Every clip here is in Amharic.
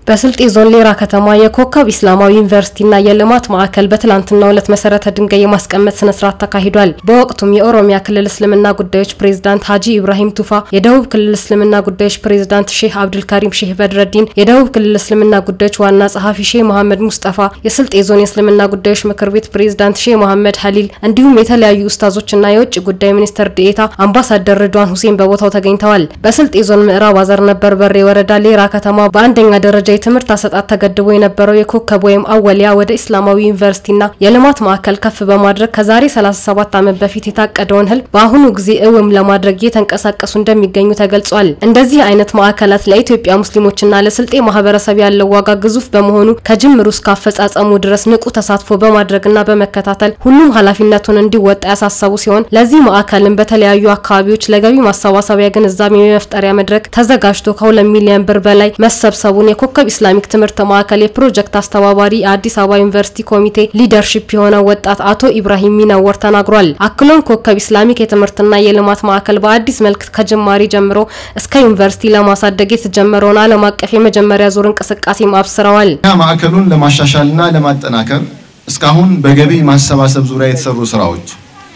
በስልጤ ዞን ሌራ ከተማ የኮከብ ኢስላማዊ ዩኒቨርሲቲና የልማት ማዕከል በትላንትናው ዕለት መሰረተ ድንጋይ የማስቀመጥ ስነ ስርዓት ተካሂዷል። በወቅቱም የኦሮሚያ ክልል እስልምና ጉዳዮች ፕሬዝዳንት ሀጂ ኢብራሂም ቱፋ፣ የደቡብ ክልል እስልምና ጉዳዮች ፕሬዝዳንት ሼህ አብዱልካሪም ሼህ በድረዲን፣ የደቡብ ክልል እስልምና ጉዳዮች ዋና ጸሐፊ ሼህ መሐመድ ሙስጠፋ፣ የስልጤ ዞን የእስልምና ጉዳዮች ምክር ቤት ፕሬዝዳንት ሼህ መሐመድ ሀሊል እንዲሁም የተለያዩ ኡስታዞችና የውጭ ጉዳይ ሚኒስትር ዴኤታ አምባሳደር ርድዋን ሁሴን በቦታው ተገኝተዋል። በስልጤ ዞን ምዕራብ አዘርነበር በርበሬ ወረዳ ሌራ ከተማ በአንደኛ ደረጃ የትምህርት አሰጣጥ ተገድቦ የነበረው የኮከብ ወይም አወሊያ ወደ ኢስላማዊ ዩኒቨርሲቲና የልማት ማዕከል ከፍ በማድረግ ከዛሬ 37 ዓመት በፊት የታቀደውን ህልም በአሁኑ ጊዜ እውን ለማድረግ እየተንቀሳቀሱ እንደሚገኙ ተገልጿል። እንደዚህ አይነት ማዕከላት ለኢትዮጵያ ሙስሊሞችና ለስልጤ ማህበረሰብ ያለው ዋጋ ግዙፍ በመሆኑ ከጅምሩ እስከ አፈጻጸሙ ድረስ ንቁ ተሳትፎ በማድረግና በመከታተል ሁሉም ኃላፊነቱን እንዲወጣ ያሳሰቡ ሲሆን ለዚህ ማዕከልም በተለያዩ አካባቢዎች ለገቢ ማሰባሰቢያ ግንዛቤ የመፍጠሪያ መድረክ ተዘጋጅቶ ከሁለት ሚሊዮን ብር በላይ መሰብሰቡን የኮከብ ኢስላሚክ ትምህርት ማዕከል የፕሮጀክት አስተባባሪ የአዲስ አበባ ዩኒቨርሲቲ ኮሚቴ ሊደርሺፕ የሆነው ወጣት አቶ ኢብራሂም ሚነወር ተናግሯል። አክሎም ኮከብ ኢስላሚክ የትምህርትና የልማት ማዕከል በአዲስ መልክ ከጅማሬ ጀምሮ እስከ ዩኒቨርሲቲ ለማሳደግ የተጀመረውን ዓለም አቀፍ የመጀመሪያ ዙር እንቅስቃሴም አብስረዋል። ማዕከሉን ለማሻሻልና ለማጠናከር እስካሁን በገቢ ማሰባሰብ ዙሪያ የተሰሩ ስራዎች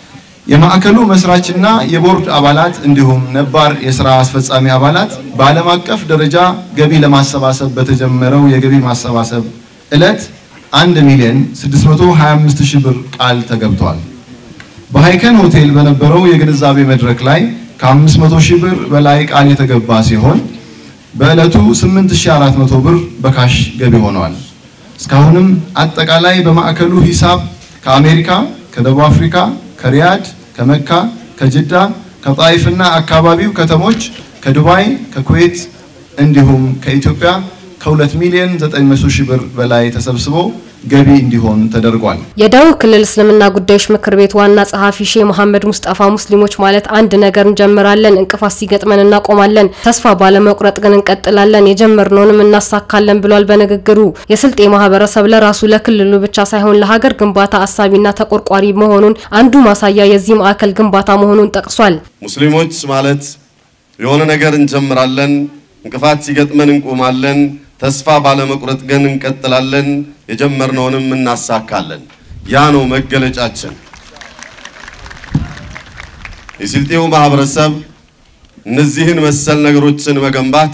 የማዕከሉ መስራችና የቦርድ አባላት እንዲሁም ነባር የስራ አስፈጻሚ አባላት በዓለም አቀፍ ደረጃ ገቢ ለማሰባሰብ በተጀመረው የገቢ ማሰባሰብ ዕለት 1 ሚሊዮን 625 ሺህ ብር ቃል ተገብቷል። በሃይከን ሆቴል በነበረው የግንዛቤ መድረክ ላይ ከ500 ሺህ ብር በላይ ቃል የተገባ ሲሆን በዕለቱ 8400 ብር በካሽ ገቢ ሆነዋል። እስካሁንም አጠቃላይ በማዕከሉ ሂሳብ ከአሜሪካ፣ ከደቡብ አፍሪካ፣ ከሪያድ ከመካ፣ ከጅዳ፣ ከጣይፍና አካባቢው ከተሞች፣ ከዱባይ፣ ከኩዌት እንዲሁም ከኢትዮጵያ ከ2 ሚሊዮን 900 ሺህ ብር በላይ ተሰብስቦ ገቢ እንዲሆን ተደርጓል። የደቡብ ክልል እስልምና ጉዳዮች ምክር ቤት ዋና ጸሐፊ ሼህ መሐመድ ሙስጠፋ ሙስሊሞች ማለት አንድ ነገር እንጀምራለን፣ እንቅፋት ሲገጥመን እናቆማለን፣ ተስፋ ባለመቁረጥ ግን እንቀጥላለን፣ የጀመርነውንም እናሳካለን ብሏል። በንግግሩ የስልጤ ማህበረሰብ ለራሱ ለክልሉ ብቻ ሳይሆን ለሀገር ግንባታ አሳቢና ተቆርቋሪ መሆኑን አንዱ ማሳያ የዚህ ማዕከል ግንባታ መሆኑን ጠቅሷል። ሙስሊሞች ማለት የሆነ ነገር እንጀምራለን፣ እንቅፋት ሲገጥመን እንቆማለን ተስፋ ባለመቁረጥ ግን እንቀጥላለን፣ የጀመርነውንም እናሳካለን። ያ ነው መገለጫችን። የስልጤው ማህበረሰብ እነዚህን መሰል ነገሮችን መገንባት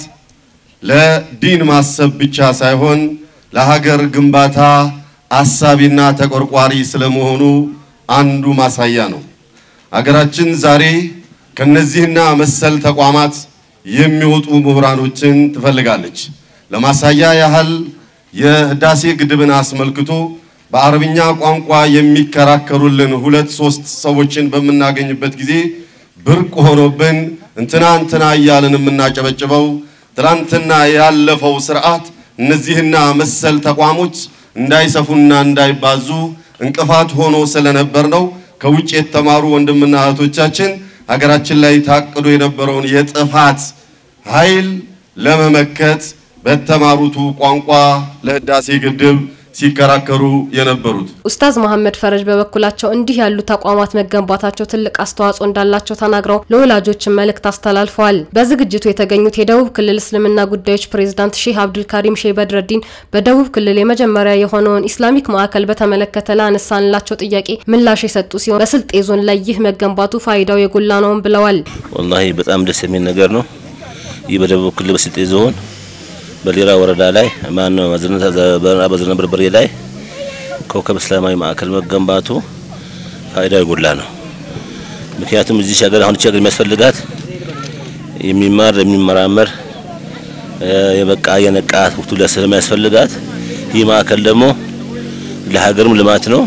ለዲን ማሰብ ብቻ ሳይሆን ለሀገር ግንባታ አሳቢና ተቆርቋሪ ስለመሆኑ አንዱ ማሳያ ነው። ሀገራችን ዛሬ ከነዚህና መሰል ተቋማት የሚወጡ ምሁራኖችን ትፈልጋለች። ለማሳያ ያህል የህዳሴ ግድብን አስመልክቶ በአረብኛ ቋንቋ የሚከራከሩልን ሁለት ሶስት ሰዎችን በምናገኝበት ጊዜ ብርቅ ሆኖብን እንትና እንትና እያልን የምናጨበጭበው ትላንትና ያለፈው ስርዓት እነዚህና መሰል ተቋሞች እንዳይሰፉና እንዳይባዙ እንቅፋት ሆኖ ስለነበር ነው። ከውጭ የተማሩ ወንድምና እህቶቻችን ሀገራችን ላይ ታቅዶ የነበረውን የጥፋት ኃይል ለመመከት በተማሩቱ ቋንቋ ለህዳሴ ግድብ ሲከራከሩ የነበሩት ኡስታዝ መሐመድ ፈረጅ በበኩላቸው እንዲህ ያሉ ተቋማት መገንባታቸው ትልቅ አስተዋጽኦ እንዳላቸው ተናግረው ለወላጆችን መልእክት አስተላልፈዋል። በዝግጅቱ የተገኙት የደቡብ ክልል እስልምና ጉዳዮች ፕሬዝዳንት ሼህ አብዱልካሪም ሼህ በድረዲን በደቡብ ክልል የመጀመሪያ የሆነውን ኢስላሚክ ማዕከል በተመለከተ ላነሳንላቸው ጥያቄ ምላሽ የሰጡ ሲሆን በስልጤ ዞን ላይ ይህ መገንባቱ ፋይዳው የጎላ ነውም ብለዋል። ወላሂ በጣም ደስ የሚል ነገር ነው። ይህ በደቡብ ክልል በስልጤ ዞን በሌራ ወረዳ ላይ ማነው በአዘርነበር በርበሬ ላይ ኮከብ እስላማዊ ማዕከል መገንባቱ ፋይዳው የጎላ ነው። ምክንያቱም እዚህ ሀገር አሁን ሀገር የሚያስፈልጋት የሚማር የሚመራመር የበቃ የነቃ ወቅቱ ስለሚያስፈልጋት ይህ ማዕከል ደግሞ ለሀገርም ልማት ነው።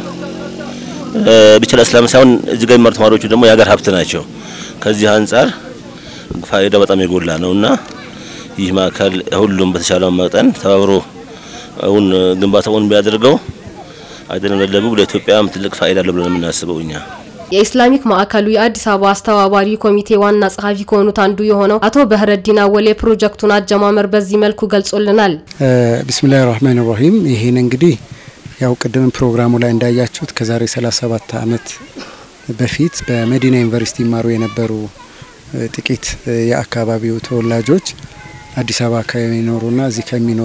ብቻ ለእስላም ሳይሆን እዚህ ጋር የሚማሩ ተማሪዎቹ ደግሞ የሀገር ሀብት ናቸው። ከዚህ አንጻር ፋይዳው በጣም የጎላ ነውና ይህ ማዕከል ሁሉም በተሻለው መጠን ተባብሮ አሁን ግንባታውን ቢያደርገው አይደለም ለደቡብ ለኢትዮጵያም ትልቅ ፋይዳ አለው ብለን የምናስበው እኛ። የኢስላሚክ ማዕከሉ የአዲስ አበባ አስተባባሪ ኮሚቴ ዋና ጸሐፊ ከሆኑት አንዱ የሆነው አቶ በህረዲን አወል የፕሮጀክቱን አጀማመር በዚህ መልኩ ገልጾልናል። ቢስሚላህ ራህማን ራሂም ይህን እንግዲህ ያው ቅድም ፕሮግራሙ ላይ እንዳያችሁት ከዛሬ 37 ዓመት በፊት በመዲና ዩኒቨርሲቲ ይማሩ የነበሩ ጥቂት የአካባቢው ተወላጆች አዲስ አበባ ከሚኖሩና እዚህ ከሚኖሩ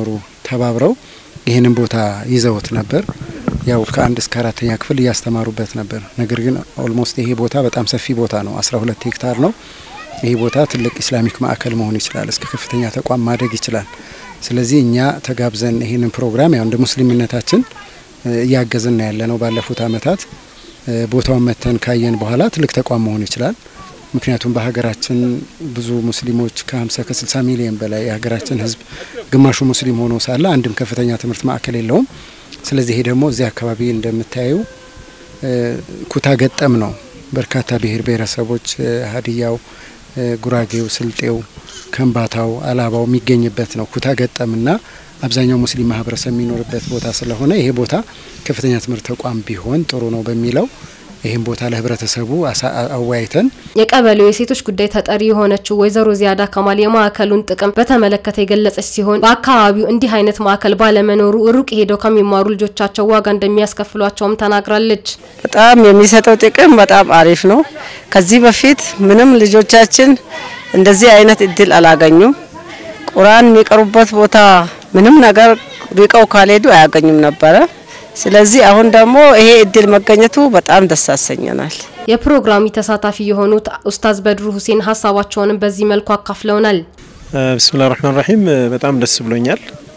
ተባብረው ይህንን ቦታ ይዘውት ነበር። ያው ከአንድ እስከ አራተኛ ክፍል እያስተማሩበት ነበር። ነገር ግን ኦልሞስት ይሄ ቦታ በጣም ሰፊ ቦታ ነው። አስራ ሁለት ሄክታር ነው። ይሄ ቦታ ትልቅ ኢስላሚክ ማዕከል መሆን ይችላል። እስከ ከፍተኛ ተቋም ማደግ ይችላል። ስለዚህ እኛ ተጋብዘን ይህንን ፕሮግራም ያው እንደ ሙስሊምነታችን እያገዝን ያለ ነው። ባለፉት አመታት ቦታውን መተን ካየን በኋላ ትልቅ ተቋም መሆን ይችላል። ምክንያቱም በሀገራችን ብዙ ሙስሊሞች ከ50 ከ60 ሚሊዮን በላይ የሀገራችን ህዝብ ግማሹ ሙስሊም ሆኖ ሳለ አንድም ከፍተኛ ትምህርት ማዕከል የለውም። ስለዚህ ይሄ ደግሞ እዚህ አካባቢ እንደምታዩ ኩታ ገጠም ነው። በርካታ ብሔር ብሔረሰቦች ሀዲያው፣ ጉራጌው፣ ስልጤው፣ ከምባታው፣ አላባው የሚገኝበት ነው። ኩታ ገጠምና አብዛኛው ሙስሊም ማህበረሰብ የሚኖርበት ቦታ ስለሆነ ይሄ ቦታ ከፍተኛ ትምህርት ተቋም ቢሆን ጥሩ ነው በሚለው ይህም ቦታ ለህብረተሰቡ አወያይተን የቀበሌው የሴቶች ጉዳይ ተጠሪ የሆነችው ወይዘሮ ዚያዳ ከማል የማዕከሉን ጥቅም በተመለከተ የገለጸች ሲሆን በአካባቢው እንዲህ አይነት ማዕከል ባለመኖሩ ሩቅ ሄደው ከሚማሩ ልጆቻቸው ዋጋ እንደሚያስከፍሏቸውም ተናግራለች። በጣም የሚሰጠው ጥቅም በጣም አሪፍ ነው። ከዚህ በፊት ምንም ልጆቻችን እንደዚህ አይነት እድል አላገኙም። ቁርአን የሚቀሩበት ቦታ ምንም ነገር ርቀው ካልሄዱ አያገኙም ነበረ። ስለዚህ አሁን ደግሞ ይሄ እድል መገኘቱ በጣም ደስ ያሰኘናል። የፕሮግራሙ ተሳታፊ የሆኑት ኡስታዝ በድሩ ሁሴን ሀሳባቸውንም በዚህ መልኩ አካፍለውናል። ብስሚላህ ረህማን ረሂም በጣም ደስ ብሎኛል።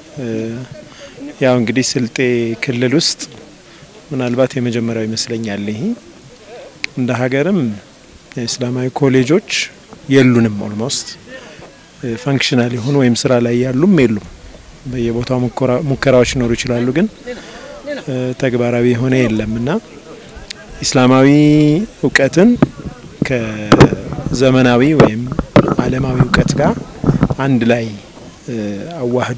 ያው እንግዲህ ስልጤ ክልል ውስጥ ምናልባት የመጀመሪያው ይመስለኛል። ይሄ እንደ ሀገርም የእስላማዊ ኮሌጆች የሉንም። ኦልሞስት ፋንክሽናል የሆኑ ወይም ስራ ላይ ያሉም የሉም። በየቦታው ሙከራዎች ሊኖሩ ይችላሉ ግን ተግባራዊ የሆነ የለም እና ኢስላማዊ እውቀትን ከዘመናዊ ወይም ዓለማዊ እውቀት ጋር አንድ ላይ አዋህዶ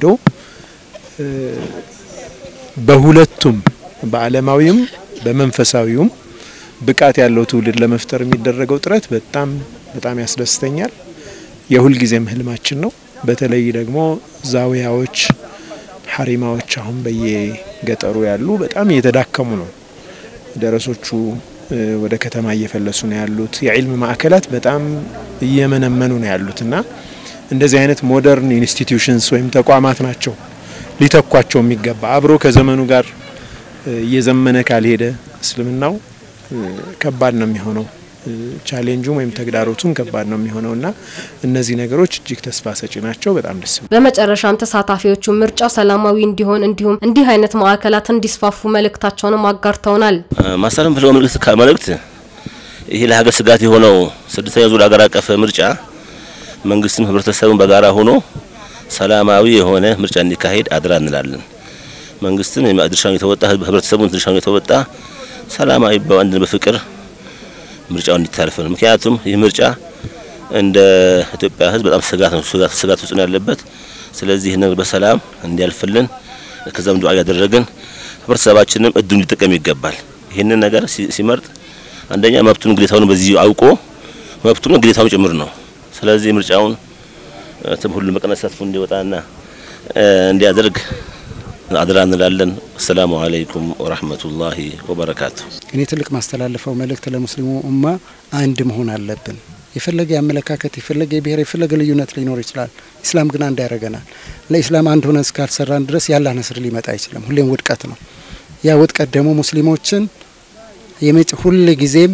በሁለቱም በዓለማዊውም በመንፈሳዊውም ብቃት ያለው ትውልድ ለመፍጠር የሚደረገው ጥረት በጣም በጣም ያስደስተኛል። የሁልጊዜም ህልማችን ነው። በተለይ ደግሞ ዛዊያዎች ሀሪማዎች አሁን በየገጠሩ ያሉ በጣም እየተዳከሙ ነው። ደረሶቹ ወደ ከተማ እየፈለሱ ነው ያሉት። የዒልም ማዕከላት በጣም እየመነመኑ ነው ያሉት እና እንደዚህ አይነት ሞደርን ኢንስቲትዩሽንስ ወይም ተቋማት ናቸው ሊተኳቸው የሚገባ አብሮ ከዘመኑ ጋር እየዘመነ ካልሄደ እስልምናው ከባድ ነው የሚሆነው። ቻሌንጁም ወይም ተግዳሮቱም ከባድ ነው የሚሆነው እና እነዚህ ነገሮች እጅግ ተስፋ ሰጪ ናቸው። በጣም ደስ በመጨረሻም ተሳታፊዎቹ ምርጫው ሰላማዊ እንዲሆን እንዲሁም እንዲህ አይነት ማዕከላት እንዲስፋፉ መልእክታቸውንም አጋርተውናል። ማሳለም ፍለው መልእክት መልእክት ይሄ ለሀገር ስጋት የሆነው ስድስተኛ ዙር ሀገር አቀፍ ምርጫ መንግስትም ህብረተሰቡን በጋራ ሆኖ ሰላማዊ የሆነ ምርጫ እንዲካሄድ አድራ እንላለን። መንግስትም ድርሻውን የተወጣ ህብረተሰቡን ድርሻውን የተወጣ ሰላማዊ በአንድ በፍቅር ምርጫው እንዲታለፍ ነው። ምክንያቱም ይህ ምርጫ እንደ ኢትዮጵያ ህዝብ በጣም ስጋት ነው ስጋት ውስጥ ነው ያለበት። ስለዚህ ይህን በሰላም እንዲያልፍልን ከዛም ዱዓ እያደረግን ህብረተሰባችንም እድሉን ሊጠቀም ይገባል። ይህንን ነገር ሲመርጥ አንደኛ መብቱን ግዴታውን በዚህ አውቆ መብቱን ግዴታውን ጭምር ነው። ስለዚህ ምርጫውን ሁሉም በቀናት ተሳትፎ እንዲወጣና እንዲያደርግ አድራ እንላለን። አሰላሙ አለይኩም ወራህመቱላሂ ወበረካቱ። እኔ ትልቅ ማስተላለፈው መልእክት ለሙስሊሙ ኡማ አንድ መሆን አለብን። የፈለገ የአመለካከት የፈለገ የብሔር የፈለገ ልዩነት ሊኖር ይችላል። ኢስላም ግን አንድ ያደርገናል። ለኢስላም አንድ ሆነን እስካልሰራን ድረስ ያላህ ነስር ሊመጣ አይችልም። ሁሌም ውድቀት ነው። ያ ውድቀት ደግሞ ሙስሊሞችን የመጭ ሁል ጊዜም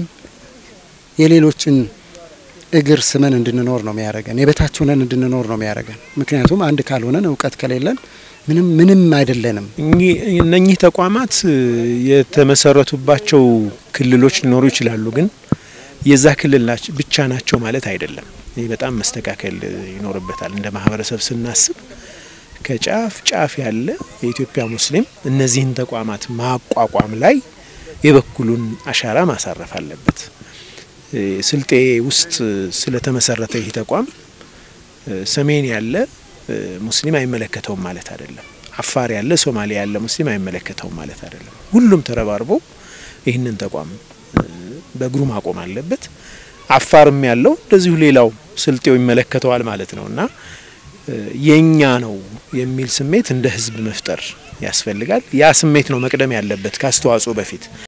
የሌሎችን እግር ስመን እንድንኖር ነው የሚያደርገን። የበታች ሆነን እንድንኖር ነው የሚያደርገን። ምክንያቱም አንድ ካልሆነን እውቀት ከሌለን ምንም ምንም አይደለንም። እነኚህ ተቋማት የተመሰረቱባቸው ክልሎች ሊኖሩ ይችላሉ፣ ግን የዛ ክልል ብቻ ናቸው ማለት አይደለም። ይህ በጣም መስተካከል ይኖርበታል። እንደ ማህበረሰብ ስናስብ ከጫፍ ጫፍ ያለ የኢትዮጵያ ሙስሊም እነዚህን ተቋማት ማቋቋም ላይ የበኩሉን አሻራ ማሳረፍ አለበት። ስልጤ ውስጥ ስለተመሰረተ ይህ ተቋም ሰሜን ያለ ሙስሊም አይመለከተውም ማለት አይደለም። አፋር ያለ ሶማሌ ያለ ሙስሊም አይመለከተውም ማለት አይደለም። ሁሉም ተረባርቦ ይህንን ተቋም በእግሩ ማቆም አለበት። አፋርም ያለው እንደዚሁ ሌላው ስልጤው ይመለከተዋል ማለት ነው እና የኛ ነው የሚል ስሜት እንደ ህዝብ መፍጠር ያስፈልጋል። ያ ስሜት ነው መቅደም ያለበት ከአስተዋጽኦ በፊት